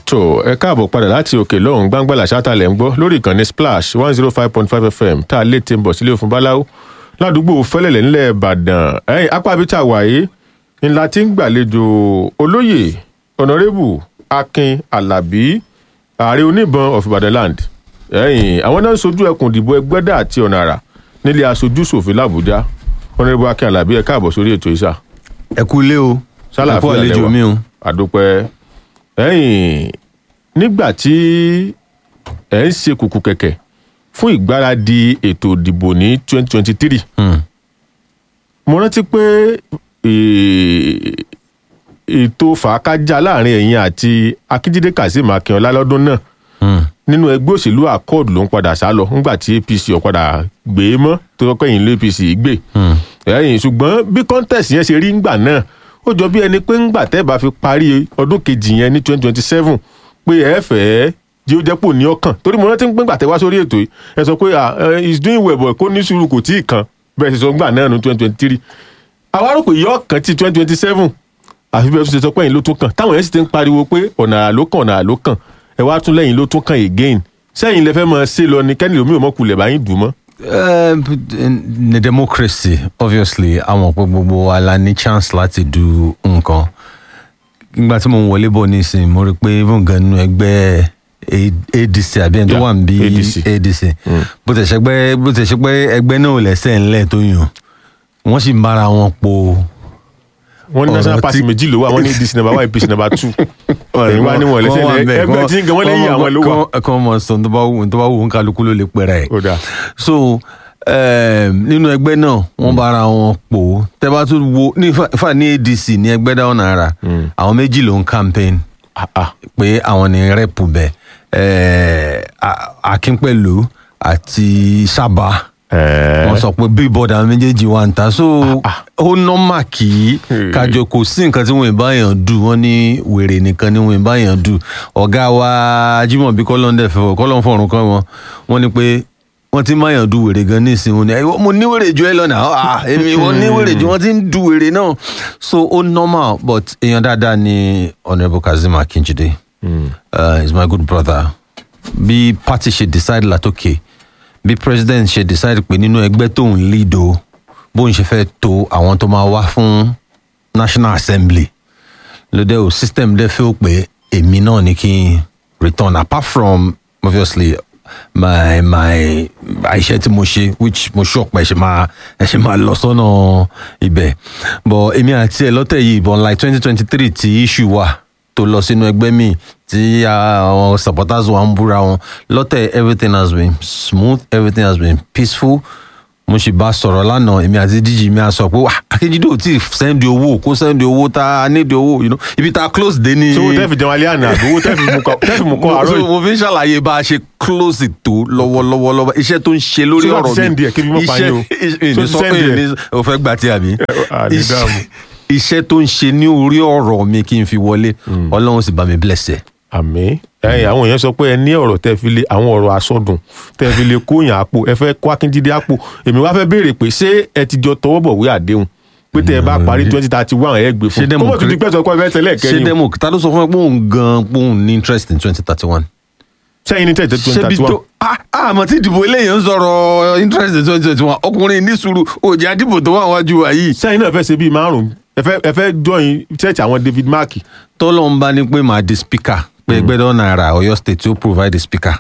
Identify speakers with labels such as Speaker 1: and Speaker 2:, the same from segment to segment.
Speaker 1: tó ẹ káàbọ̀ padà láti òkè lọ́hùn gbàngbàlà ṣátàlẹ̀ ń gbọ́ lórí ìkànnì splash one zero five point five fm tá a lè ti ń bọ̀ sílé òfin báláwo ládùúgbò fẹ́lẹ̀lẹ̀ ńlẹ̀ ìbàdàn ẹ̀yìn apá bíi tá a wà yìí ńlá tí ń gbàlejò olóyè ọ̀nàrẹ́bù akin alábí ààrẹ oníbọn of ibadan land ẹ̀yìn àwọn náà ń sojú ẹkùn ìdìbò ẹgbẹ́dà àti ọ̀nà àrà nílé aṣojú ṣòfin làbújá ọ̀nàrẹ́bù akin alábí ẹ káàbọ̀ sórí ètò ìṣà
Speaker 2: ẹ kú ilé o ẹ kú àlejò mi o.
Speaker 1: àdúpẹ́ ẹ̀yìn nígbà tí ẹ̀ ń ṣe kùkù kẹ̀kẹ́ fún ìgbáradì ètò ìdìbò ní twenty twenty three
Speaker 2: Hmm.
Speaker 1: mo rántí pé eh, ètò fàákájà láàrin ẹ̀yin àti akíndídé kazeem akínọlá lọ́dún náà
Speaker 2: Hmm.
Speaker 1: nínú ẹgbẹ́ òṣèlú accord ló ń padà sá lọ nígbà tí apc ò padà gbé e mọ́ tó sọ pé ẹ̀yin ló apc gbé
Speaker 2: Hmm.
Speaker 1: ẹ̀yìn ṣùgbọ́n bí contest yẹn ṣe rí ńgbà náà ó jọ bí ẹni pé ńgbà tẹ́ bá fi parí ọdún kejì yẹn ní twenty twenty seven pé ẹ fẹ́ jí ó jẹ́ pò ní ọkàn torí mo rántí pé ńgbà tẹ́ wá sórí ètò yìí ẹ sọ pé ah eh, he's doing well but kó ní sùúrù kò tí ì kan bẹ́ẹ̀ ṣe sọ ńgbà náà ní twenty twenty three àwa rò pé yọ ọkàn ti twenty twenty seven àfi bẹ́ẹ̀ tún ṣe sọ pé ẹ̀yin ló tún kàn táwọn yẹn sì ti ń pariwo pé ọ̀nà àrà ló kàn ọ̀nà àrà ló kàn ẹ wá tún lẹ́yìn ló tún kàn again sẹ́yìn lẹ fẹ́ mọ ṣe lọ ni kẹ́ni lómi ò mọ̀ kulẹ̀ báyìí dùn mọ́.
Speaker 2: Uh, ní democracy obviously àwọn pé gbogbo wa la ní chance láti du nǹkan nígbà tí mo ń wọlé bọ̀ nísìnyí mo rí i pé even gan nínú ẹgbẹ́ A- adc àbí ẹni tó
Speaker 1: Yeah,
Speaker 2: wà níbí
Speaker 1: ADC.
Speaker 2: adc bó tẹ̀ ṣe pé bó tẹ̀ ṣe pé ẹgbẹ́ náà ò lẹ́sẹ̀ ńlẹ̀ tó yàn wọ́n sì ń bára wọn po
Speaker 1: wọ́n ní
Speaker 2: Ọ̀rọ̀
Speaker 1: national party
Speaker 2: tí-
Speaker 1: méjì ló wà wọ́n ní dc number one apc number two ẹ̀yin wá níwọ̀n lẹ́sẹ̀
Speaker 2: Wọ́n wà
Speaker 1: lẹ́
Speaker 2: ńbẹ̀,
Speaker 1: ẹgbẹ́
Speaker 2: wọ́n-
Speaker 1: tí ń gan wọ́n lẹ́yìn àwọn ló wà.
Speaker 2: kọ́- kọ́ mọ̀ sọ tó bá wù tó bá wù ń kálukú ló lè pẹ̀rẹ̀ ẹ̀
Speaker 1: ó dáa
Speaker 2: so um, nínú ẹgbẹ́ náà wọ́n bára wọn pò ó tẹ́ bá tún wo ní fa- fa ní adc ní ẹgbẹ́ dáwọn náírà àwọn méjì ló ń campaign
Speaker 1: Ah, ah.
Speaker 2: pé àwọn ní rẹ́pù bẹ̀ eh, A- akínpẹ̀lú àti sábà
Speaker 1: Ẹ̀ẹ́.
Speaker 2: wọ́n sọ pé billboard àwọn méjèèjì wà ń ta so ó nọ́mà kí
Speaker 1: Hmm.
Speaker 2: kájọ kò sí nǹkan tí wọ́n ì báyàn dù wọ́n ní wèrè nìkan ni wọ́n ì báyàn dù ọ̀gá wa Ajímọ̀bí kọ́lọ́ndẹ̀ fẹ́ kọ́lọ́n fọ̀run kan wọn wọ́n ní pé wọ́n ti máyàn dù wèrè gan ní ìsìn wọn ni "Ẹ, mo ní wèrè ju ẹ lọ náà ah èmi wọ́n ní wèrè ju wọ́n ti ń dù wèrè náà so ó nọ́mà but èèyàn dáadáa ni honourable Kazeem Akinjide uh, is my good brother bí party ṣe decide látòkè bí president ṣe decide pé nínú ẹgbẹ́ tóun lead o bóun ṣe fẹ́ to àwọn tó máa wá fún national assembly lóde o system dẹ́ fẹ́ pé èmi náà ni kí n return apart from obviously my my iṣẹ́ tí mo ṣe which mo sure pé ẹ ṣe máa ẹ ṣe máa lọ sọ́nà ibẹ̀ but èmi àti ẹ lọ́tẹ̀ yìí but like twenty twenty three tí issue wà tó lọ sínú ẹgbẹ́ mi tí àwọn supporters wa ń búra wọn lọ́tẹ̀ everything has been smooth everything has been peaceful mo sì bá sọ̀rọ̀ lánàá èmi àti díjì mi á sọ pé wà Akíndé ò tí ì sẹ́ndì owó kó sẹ́ndì owó tá a nídìí owó you know, ibi tá a close dé ní.
Speaker 1: so owó tẹ́ fi jẹun alẹ́ àná àbí owó tẹ́ fi mú kọ́ tẹ́ fi mú kọ́ àárọ̀
Speaker 2: So,
Speaker 1: yìí
Speaker 2: mo fi ń ṣàlàyé bá a ṣe close tó lọ́wọ́lọ́wọ́ lọ́wọ́ iṣẹ́ tó ń ṣe lórí
Speaker 1: So,
Speaker 2: ọ̀rọ̀
Speaker 1: láti send ẹ̀ kí ibi mọ́ pa yín o.
Speaker 2: iṣẹ́
Speaker 1: So,
Speaker 2: ìní sọ
Speaker 1: send
Speaker 2: pé
Speaker 1: ẹ̀.
Speaker 2: ìní o fẹ́ gbà tí àbí
Speaker 1: Ah, ní
Speaker 2: Iṣẹ́-
Speaker 1: dáàmú.
Speaker 2: iṣẹ́ tó ń ṣe ní orí ọ̀rọ̀ mi kí n fi wọlé ọlọ́run sì bá mi bless ẹ̀.
Speaker 1: àmì ẹ̀yin àwọn èèyàn sọ pé ẹ ní ọ̀rọ̀ tẹ́ fi lé àwọn ọ̀rọ̀ àsọdùn tẹ́ fi lé kóyàn àpò ẹ fẹ́ kó akíndídé àpò èmi wá fẹ́ béèrè pé ṣé ẹ ti jọ tọwọ́ bọ̀wé àdéhùn pé tẹ́ ẹ bá parí twenty thirty one ẹ gbé
Speaker 2: Ṣé
Speaker 1: fún
Speaker 2: demo
Speaker 1: kó mọ̀ tún di
Speaker 2: kiri-
Speaker 1: pẹ́sọ̀ kọ́ ẹ fẹ́ tẹ́lẹ̀
Speaker 2: ṣé
Speaker 1: kẹ́yìn
Speaker 2: demo ta ló sọ fún mi pé òun gan pé òun ní interest in twenty thirty one.
Speaker 1: sẹ́yìn ní tẹ̀tẹ̀ twenty
Speaker 2: ṣébi
Speaker 1: thirty one
Speaker 2: tó ah àmọ́ tí ìdìbò eléyìí ń sọ̀rọ̀ interest in twenty twenty one ọkùnrin ní sùúrù òjì àdìbò tó wà wájú wa yìí.
Speaker 1: sẹ́yìn náà fẹ́ ṣe bíi márùn-ún ẹ fẹ́ ẹ fẹ́ join church àwọn David Mark
Speaker 2: tọ́lọ́ ń bá ní pé màá di speaker pé ẹgbẹ́dọ́ náírà Ọ̀yọ́ state tí ó provide the speaker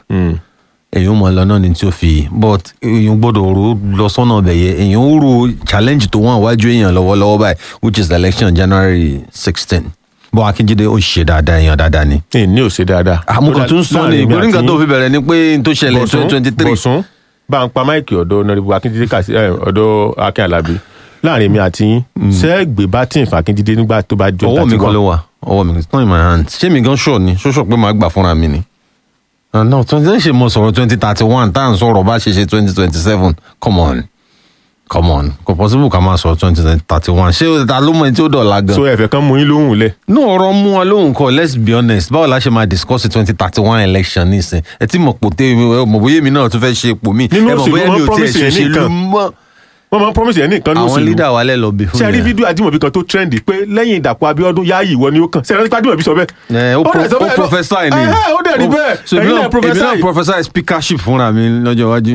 Speaker 2: èyàn mọ̀ lọ náà ni tí ó fi but èyàn gbọ́dọ̀ ro lọ sọ́nà ọbẹ̀ yẹ èyàn ó ro challenge tó wọ́n wájú èyàn lọ́wọ́lọ́wọ́ báyìí which is the election January sixteen bọ́ Akíndé ó ṣe dáadáa èyàn dáadáa ni.
Speaker 1: ẹ ní ò ṣe dáadáa.
Speaker 2: àmúkan tún sọ ni ìgbóni nǹkan tó fi bẹ̀rẹ̀ ni pé n tó ṣẹlẹ̀ twenty twenty three
Speaker 1: bọ̀sùn bá ń pa máìkì ọ̀dọ̀ nọ́rẹ́bù akíndídé kàṣí ẹ̀, ọ̀dọ̀ akin alábí láàrin mi àti yín sẹ́ẹ̀gbẹ́ bá tí ń fa akíndídé nígbà tó bá jọ
Speaker 2: ọwọ́ mi
Speaker 1: 31.
Speaker 2: kan ló wà ọwọ́ mi kan it's not in my hand ṣé mi gan sure ni ṣó sọ pé màá gbà fúnra mi ni. Ah, no twenty ṣe mo sọ̀rọ̀ twenty thirty one tá à ń sọ̀rọ̀ bá ṣe ṣe twenty twenty seven come on come on kò possible ká máa sọ̀rọ̀ twenty thirty one ṣé ta ló mọ ẹni tí ó dọ̀la gan.
Speaker 1: so ẹ̀fẹ̀ kan mú yín lóhùn lẹ̀
Speaker 2: ní ọ̀rọ̀ mú wa lóhùn kọ let's be honest báwo la ṣe máa discuss twenty thirty one election nísìn ẹ tí mọ̀ pò tẹ́ ẹ mọ̀ bóyá èmi náà tún fẹ́ ṣe ipò mi
Speaker 1: Nínú
Speaker 2: ẹ mọ̀
Speaker 1: òṣèlú,
Speaker 2: bóyá
Speaker 1: wọ́n
Speaker 2: mi ò tiẹ̀
Speaker 1: promise
Speaker 2: ṣe
Speaker 1: yẹn
Speaker 2: òṣèlú
Speaker 1: nìkan.
Speaker 2: mọ́
Speaker 1: wọ́n máa ń promise ẹ̀ ní nǹkan ní
Speaker 2: àwọn
Speaker 1: òṣèlú
Speaker 2: leader wa lẹ lọ bí fún
Speaker 1: ṣe rí
Speaker 2: yẹn.
Speaker 1: fídíò Ajímọ̀bí kan tó trendy pé lẹ́yìn Ìdàpọ̀ Abíọ́dún Yáyì ìwọ ni ó kàn ṣe rántí pé Ajímọ̀bí sọ bẹ́ẹ̀.
Speaker 2: ẹ ó pro-
Speaker 1: dẹ̀ sọ
Speaker 2: ó
Speaker 1: bẹ́ẹ̀ lọ-
Speaker 2: professor ni
Speaker 1: Ẹhẹ́, ó dẹ̀ rí
Speaker 2: Ó-
Speaker 1: bẹ́ẹ̀
Speaker 2: so èmi
Speaker 1: ẹ̀yin
Speaker 2: náà
Speaker 1: náà
Speaker 2: èmi
Speaker 1: professor
Speaker 2: náà
Speaker 1: yìí.
Speaker 2: professor speakership fúnra mi lọ́jọ́ iwájú.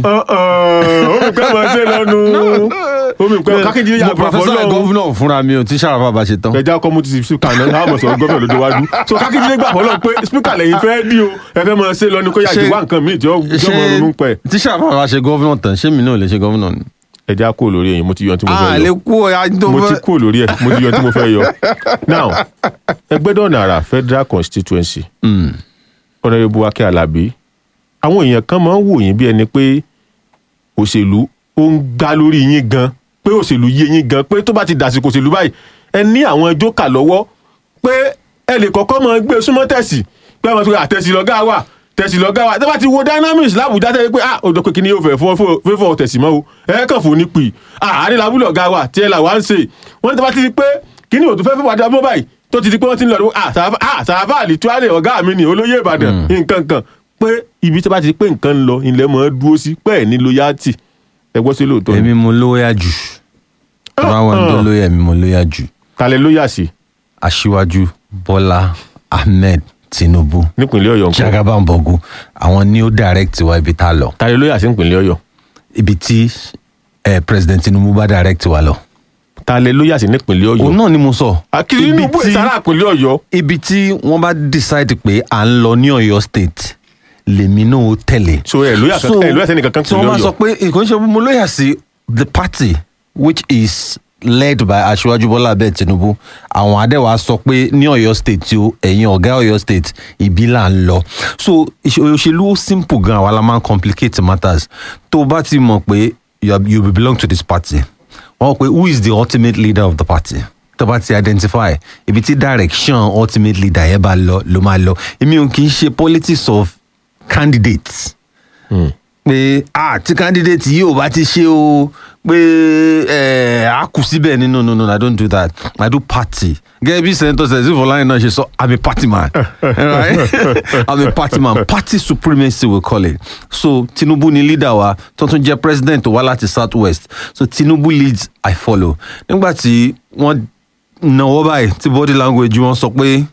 Speaker 1: omi pẹ́ máa ṣe lọ́nu omi pẹ́ kákéjì yà
Speaker 2: mo professor governor fúnra mi ò tí sàràfà bá ṣe tán.
Speaker 1: ẹja kọ́ mo ti speaker náà láàmú sọ̀rọ̀ gọ́fẹ̀ lóde wájú so kákéjì lè gbà fọlọ́ pé speaker lẹ́yìn fẹ́ dí o ẹ fẹ́ máa ṣe lọ́nu kó yà
Speaker 2: Ṣé-
Speaker 1: jù wá nǹkan míì tí ó tí ó mọ̀ ronú pẹ́
Speaker 2: tí sàràfà bá ṣe governor tán ṣé mi náà lè ṣe governor ni.
Speaker 1: ẹja kúrò lórí ẹ̀yìn mo ti yọ ohun tí mo
Speaker 2: a
Speaker 1: fẹ́
Speaker 2: lè
Speaker 1: yọ
Speaker 2: kú ọ̀ya tó
Speaker 1: mo ti
Speaker 2: fẹ́.
Speaker 1: kúrò lórí ẹ̀ mo ti yọ ohun tí mo fẹ́ yọ now Ẹgbẹ́dọ̀nà Àrà federal constituency
Speaker 2: Mm.
Speaker 1: Honourable Akin Alabi àwọn èèyàn kan máa ń wò yín bí ẹni pé òṣèlú ó ń gbá lórí yín gan pé òṣèlú yé yín gan pé tó bá ti dàsìkò òṣèlú báyìí ẹ ní àwọn jókà lọ́wọ́ pé ẹ lè kọ́kọ́ máa gbé súnmọ́ tẹ̀sí pé àwọn tó àtẹ̀sí lọ́gá wà tẹ̀sí lọ́gá wà tẹ́ bá ti wo dynamics lábùjá tẹ́ pé ah òjò pé kí ni yóò fẹ́ fọ́ fẹ́fọ́ tẹ̀sí mọ́ o ẹ kàn fún ní pì àárín làbúlọ̀ ọ̀gá wà tí ẹ là wá ń ṣe wọ́n ní tẹ́ bá ti di pé kí ni òtún fẹ́ fẹ́ wàdà mọ́ báyìí tó ti di pé wọ́n ti ń lọ rẹ ah sàràfà ah sàràfà àlìtúwálẹ̀ ọ̀gá mi ni olóyè Ìbàdàn nǹkan kan pé ibi tí a bá ti di pé nǹkan ń lọ ilẹ̀ mọ́ dúró sí pẹ́ẹ́ ní loyalty ẹ gbọ́ sí lóòótọ́ ni
Speaker 2: èmi mo lóyà jù tọ́ra wọn tó lóyà mi mo lóyà jù
Speaker 1: kalẹ̀ lóyà sí
Speaker 2: aṣíwájú bọ́lá ahmed tinubu
Speaker 1: nípìnlẹ̀ Ọ̀yọ́ nǹkan
Speaker 2: jagabambogu àwọn ni ó direct wa ibi tá a lọ
Speaker 1: kalẹ̀ lóyà sí nípìnlẹ̀ Ọ̀yọ́
Speaker 2: ibi tí eh, president tinubu bá direct wa lọ.
Speaker 1: kalẹ̀ lóyà sí nípìnlẹ̀
Speaker 2: òun
Speaker 1: Ọ̀yọ́
Speaker 2: náà ni mo sọ.
Speaker 1: akiri
Speaker 2: Ibi
Speaker 1: inú bó
Speaker 2: tí-
Speaker 1: ìsára ìpínlẹ̀ Ọ̀yọ́
Speaker 2: ibi tí wọ́n bá decide pé à ń lọ ní ọ̀yọ́ state lèmi náà ó tẹ̀lé.
Speaker 1: so ẹ lóyà kankan ẹ lóyà sẹ́ni kankan
Speaker 2: tí wọ́n bá
Speaker 1: ìpínlẹ̀
Speaker 2: sọ
Speaker 1: Ọ̀yọ́
Speaker 2: pé nǹkan ṣe mo lóyà sí the party which is led by aṣíwájú bọ́lá abẹ́ tinubu àwọn adẹ́wà sọ pé ní ọ̀yọ́ state tí ó ẹ̀yin ọ̀gá ọ̀yọ́ state ibi là ń lọ so ìṣe- òṣèlú ó simple gan àwa la máa ń complicate matters tó o bá ti mọ̀ pé you are- you belong to this party wọ́n pe who is the ultimate leader of the party tó bá ti identify ibi tí direction ultimate leader yẹn bá lọ ló máa lọ èmi ò kì í ṣe politics of candidates pé ah tí candidate yìí ò bá ti ṣe o pé ẹ á kù síbẹ̀ ni no no no i don't do that i do party gẹ́gẹ́ bí senator sẹ́sì fọláyìn náà ṣe sọ i'm a party man right i'm a party man party supremacy we call it so tinubu ni leader wa tó tún jẹ́ president tó wá láti south west so tinubu leads i follow nígbà tí wọ́n náwó báyìí tí body language wọn sọ pé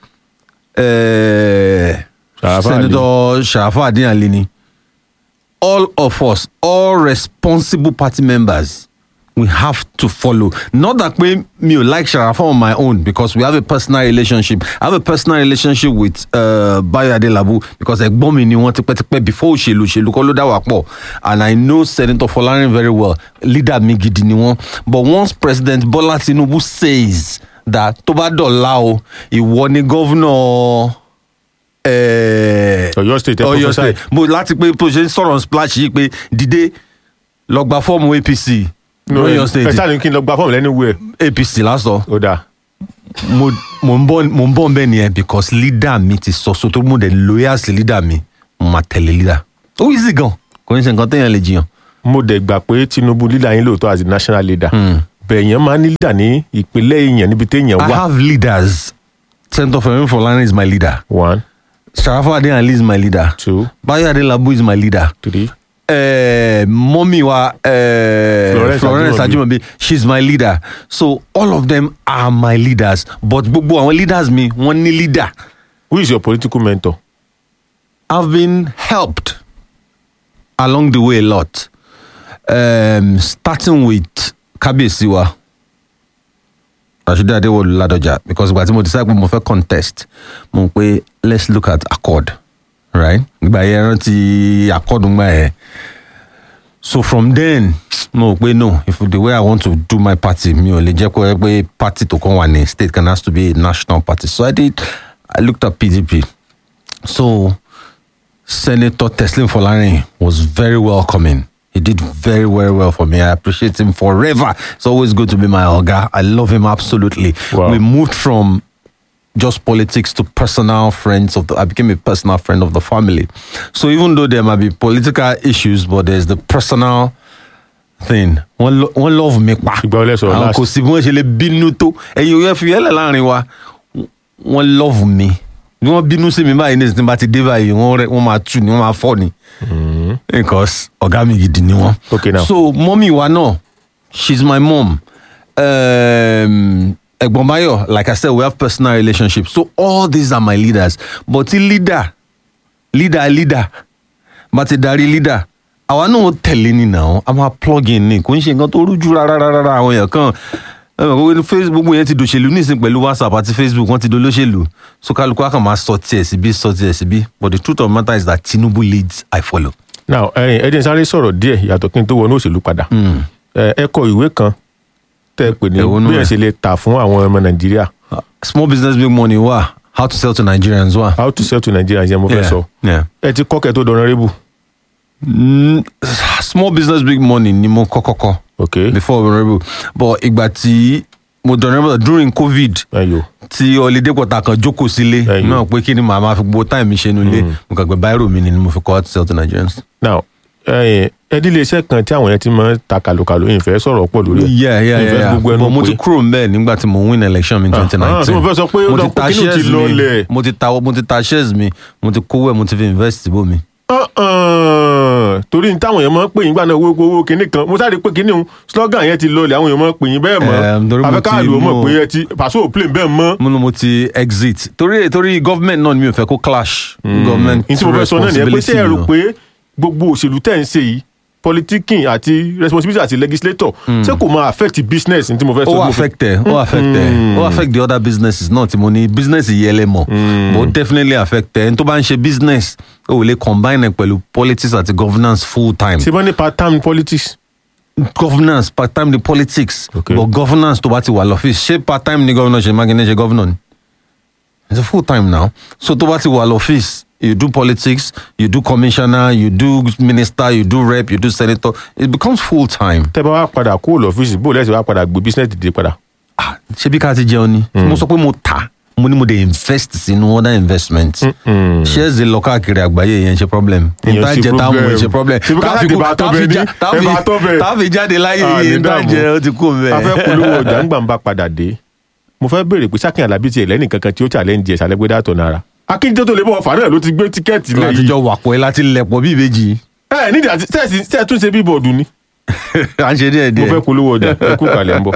Speaker 2: eh,
Speaker 1: Sharafa Ali.
Speaker 2: senator sharafa adéyànlé ni all of us all responsible party members we have to follow not that pé mi ò like sharafa on my own because we have a personal relationship i have a personal relationship with uh, bayo adelabu because ẹ̀gbọ́n mi ni wọ́n tipẹ́tipẹ́ before òṣèlú òṣèlú kọ́ ló dá wà pọ̀ and i know senator folarin very well leader mi gidi ni wọ́n but once president bola tinubu says that tó bá dọ̀la o ìwọ ni governor eh,
Speaker 1: Ọ̀yọ́ state ẹ
Speaker 2: Ọ̀yọ́
Speaker 1: prophesy.
Speaker 2: state mo láti pé bó ṣe ń sọ̀rọ̀ splash yìí pé dìde lọ gba fọ́ọ̀mù apc lọ́yọ̀
Speaker 1: ẹ
Speaker 2: state
Speaker 1: sáà ní kí n lọ gba fọ́ọ̀mù lẹ́nu wẹ̀
Speaker 2: apc lásọ
Speaker 1: ó dáa
Speaker 2: mo mo ń bọ̀ mo ń bọ̀ bẹ́ẹ̀ nìyẹn because leader mi ti sọ so tó mo dẹ̀ loyal sí leader mi mo máa tẹ̀lé leader ó easy gan kò ní ṣe nǹkan téèyàn lè jiyàn.
Speaker 1: mo dẹ̀ gbà pé Tinubu leader yín lóòótọ́ as a national leader bẹ̀yẹn máa ní leader ní ìpínlẹ̀ èèyàn níbi téèyàn
Speaker 2: i
Speaker 1: wà
Speaker 2: have leaders senator femi folani is my leader
Speaker 1: one
Speaker 2: sharafa adeyanle is my leader
Speaker 1: two
Speaker 2: bayo adelabu is my leader
Speaker 1: three
Speaker 2: uh, mommy wa uh,
Speaker 1: Florence
Speaker 2: Florence,
Speaker 1: Ajimobi.
Speaker 2: Ajimobi she's my leader so all of them are my leaders but gbogbo àwọn leaders mi wọ́n ní leader
Speaker 1: who is your political mentor
Speaker 2: I've been helped along the way a lot um, starting with kábíyèsí wa Rashidi Adéwọlú Ládọjà because ìgbà tí mo decide pé mo fẹ́ contest mo pé let's look at accord right ìgbà yẹn rántí accord ńgbà yẹn so from then mo rò pé no if the way i want to do my party mi ò lè jẹ́ kó yẹ pé party tó kàn wà ní state can has to be a national party so i did i looked at pdp so senator teslim folarin was very welcoming he did very very well for me i appreciate him forever it's always good to be my oga i love him absolutely
Speaker 1: Wow.
Speaker 2: we moved from just politics to personal friends of the I became a personal friend of the family. So even though there might be political issues, but there's the personal thing. Wọ́n lo- wọ́n love mi pa.
Speaker 1: Ìgbà wo lẹ sọ̀rọ̀
Speaker 2: Àwọn
Speaker 1: last?
Speaker 2: kò sí bí wọ́n ṣe lè bínú tó. Ẹ̀yin òye fi yẹ́lẹ̀ láàrin wa. Wọ́n love mi. Bí wọ́n bínú sí mi báyìí ní ìsìn tí n bá ti dé báyìí, wọ́n rẹ̀- wọ́n máa tù ní, wọ́n máa fọ́ ni. Because ọ̀gá mi gidi ni wọ́n.
Speaker 1: Okay, now.
Speaker 2: So mọ́mì wa náà she's my mom. Um, Egbon Bayo, like I said, we have personal relationships. So all these are my leaders. But the leader, leader, leader, but the dari leader. Àwa náà tẹ̀lé ni náà, a máa plug in ni, kò ń ṣe nǹkan tó rújú rárá rárá àwọn èèyàn kan. ẹ mọ̀ pé Facebook gbogbo yẹn ti dòṣèlú nísìn pẹ̀lú WhatsApp àti Facebook wọ́n ti dolóṣèlú. So kálukú á kàn máa sọ tiẹ̀ síbí sọ tiẹ̀ síbí. But the truth of the matter is that Tinubu leads, I follow.
Speaker 1: now ẹyin ẹ jẹ́ n sáré sọ̀rọ̀ díẹ̀ yàtọ̀ kí n tó wọnú òṣèlú padà ẹ ẹ kọ ìwé kan tẹ́ ẹ pè ní
Speaker 2: Èwo nú
Speaker 1: bí ẹ
Speaker 2: ẹ̀?
Speaker 1: ṣe lè tà fún àwọn ọmọ nàìjíríà
Speaker 2: Uh, small business big money wà how to sell to Nigerians wà.
Speaker 1: how to sell to Nigeria yẹn mo fẹ́ sọ
Speaker 2: Yeah.
Speaker 1: ẹ ti kọ́ kẹ́ tó dọ̀nà rébù
Speaker 2: Mm, small business big money ni mo kọ́kọ́ kọ́
Speaker 1: ok
Speaker 2: before honourable but ìgbà tí mo dọ̀nà honourable during covid
Speaker 1: ẹyọ
Speaker 2: tí holiday pọ̀tà kan jókòó sílé
Speaker 1: Ẹ̀yìn.
Speaker 2: náà pé kí ni màá máa fi gbogbo time mi ṣe nulẹ̀ mo kàn gbé báírò mi ni mo fi kọ́ how to sell to Nigerians.
Speaker 1: now ẹyin ẹ dílé iṣẹ́ kan tí àwọn yẹn ti máa ń ta kàlòkàlò yìí fẹ́ sọ̀rọ̀ pọ̀ lórí ẹ̀
Speaker 2: yeah yeah
Speaker 1: Ìfẹ́
Speaker 2: yeah
Speaker 1: gbogbo
Speaker 2: yeah
Speaker 1: ẹnu
Speaker 2: but mo ti
Speaker 1: pé-
Speaker 2: kúrò mbẹ nígbà tí mo win election mi in
Speaker 1: Ah,
Speaker 2: twenty
Speaker 1: ah,
Speaker 2: nineteen
Speaker 1: so mo fẹ́ sọ pé ó dọ̀ pé kíní ti lọlẹ̀.
Speaker 2: mo ti ta mo ti ta shares mi mo ti kówó ẹ̀ mo ti fi invest bó mi.
Speaker 1: Uh-uh. torí ní táwọn èèyàn máa ń pè yín gbà náà owó owó kinní kan mo sáré pé kinní un slogan yẹn ti lọlẹ̀ àwọn èèyàn máa ń pè yín bẹ́ẹ̀
Speaker 2: Ehm, torí
Speaker 1: mọ́
Speaker 2: mo
Speaker 1: afẹ́ká
Speaker 2: ti
Speaker 1: àlùmọ́ mọ̀
Speaker 2: mú-
Speaker 1: pé ẹ ti pàṣẹ òpilẹ̀ bẹ́ẹ̀ mọ́.
Speaker 2: mo ní mo ti exit torí torí government náà ni mi ò fẹ́ kó clash. government
Speaker 1: ní tí mo fẹ́ sọ náà nìyẹn pé ṣé ẹ rò
Speaker 2: responsibility
Speaker 1: pé gbogbo òṣèlú tẹ̀ ń ṣe yìí politiking àti responsibility àti legislator ṣé kò máa affect business ní tí mo fẹ́ sọ.
Speaker 2: ó
Speaker 1: tí mo fẹ́-
Speaker 2: affect ẹ ó affect ẹ ó affect the other businesses náà tí mo ní business yìí ẹlẹ́mọ̀ but ó definitely affect ẹ ẹni tó bá ń ṣe business ó lè combine ẹ pẹ̀lú politics àti governance full time
Speaker 1: ṣe bá ní part time politics.
Speaker 2: governance part time ni politics
Speaker 1: Okay.
Speaker 2: but governance tó bá ti wà lọ́fíìsì ṣé part time ni governor ṣe mákindé ṣe governor ni it's a full time now so tó bá ti wà lọ́fíìsì you do politics you do commissioner you do minister you do rep you do senator it becomes full time.
Speaker 1: tẹ́ bá wá padà kúrò lọ́fíìsì bó lẹ́sìn wá padà gbé business dìde padà.
Speaker 2: Ah, ṣé bí ká ti jẹun ni mo sọ pé mo tà mo ní mo dey invest sínú other investment shares dey lọ káàkiri àgbáyé yẹn ṣe problem
Speaker 1: Ìyẹn sì
Speaker 2: ìtajẹ táwọn
Speaker 1: problem.
Speaker 2: ṣe problem
Speaker 1: Ṣé bí ká
Speaker 2: Táfi
Speaker 1: láti
Speaker 2: kú-
Speaker 1: bá tọ́
Speaker 2: táfi
Speaker 1: bẹ ní?
Speaker 2: já- táfi-
Speaker 1: Ẹ bá tọ́ bẹ.
Speaker 2: táfi jáde láyé
Speaker 1: Ah,
Speaker 2: yìí
Speaker 1: ní dààmú.
Speaker 2: ìtajẹ ó ti kú mẹ.
Speaker 1: a fẹ́ polówó ọjà ń gbà ń bá padà dé mo fẹ́ béèrè pé sákìn alábí tiẹ̀ lẹ́nì kankan tí ó challenge ẹ̀ sálẹ́gbẹ́dá tó nara akíndé tó lè bọ̀ ọ̀fà náà ló ti gbé tíkẹ́ẹ̀tì lẹ́yìn
Speaker 2: látijọ́ wàpọ̀ ẹ láti lẹ̀pọ̀ bí ìbejì
Speaker 1: ẹ nídìí àti tẹ́ẹ̀sì tẹ́ẹ̀ tún ṣe bíbọ̀dù ni
Speaker 2: à ń ṣe díẹ̀
Speaker 1: mo
Speaker 2: díẹ̀.
Speaker 1: fẹ́ polówó ọjà ẹ kú kalẹ̀ ń bọ̀.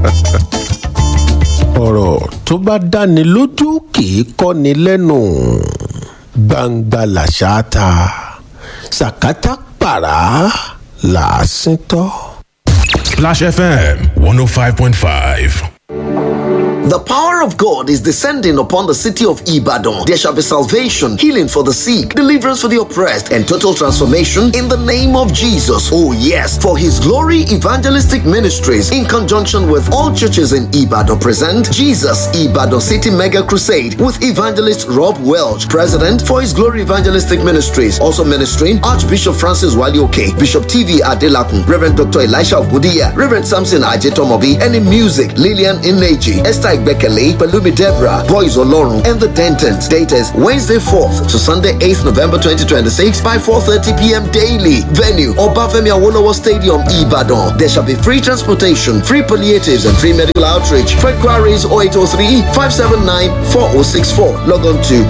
Speaker 3: ọ̀rọ̀ tó bá dáni lójú kì í kọ́ni lẹ́nu gbangba làṣà ta sàkátà pàrà làásìn tọ́.
Speaker 4: Splash FM 105.5.
Speaker 5: The power of God is descending upon the city of Ibadan. There shall be salvation, healing for the sick, deliverance for the oppressed, and total transformation in the name of Jesus. Oh, yes. For his glory, evangelistic ministries, in conjunction with all churches in Ibadan, present Jesus Ibadan City Mega Crusade with evangelist Rob Welch, president for his glory evangelistic ministries. Also ministering Archbishop Francis Walioke, Bishop TV Adelakun, Reverend Dr. Elisha Ogudiya, Reverend Samson Ajetomobi, and in music, Lillian Ineji, Esther Igbekele, Palumi Deborah, Boys Olorun, and the Dentons. Date is Wednesday 4th to Sunday 8th November 2026 by 4.30 p.m. daily. Venue, Obafemi Awolowo Stadium, Ibadan. There shall be free transportation, free palliatives, and free medical outreach. For inquiries 0803-579-4064. Log on to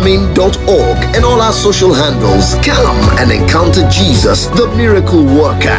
Speaker 5: forhisglorymain.org and all our social handles. Come and encounter Jesus, the miracle worker.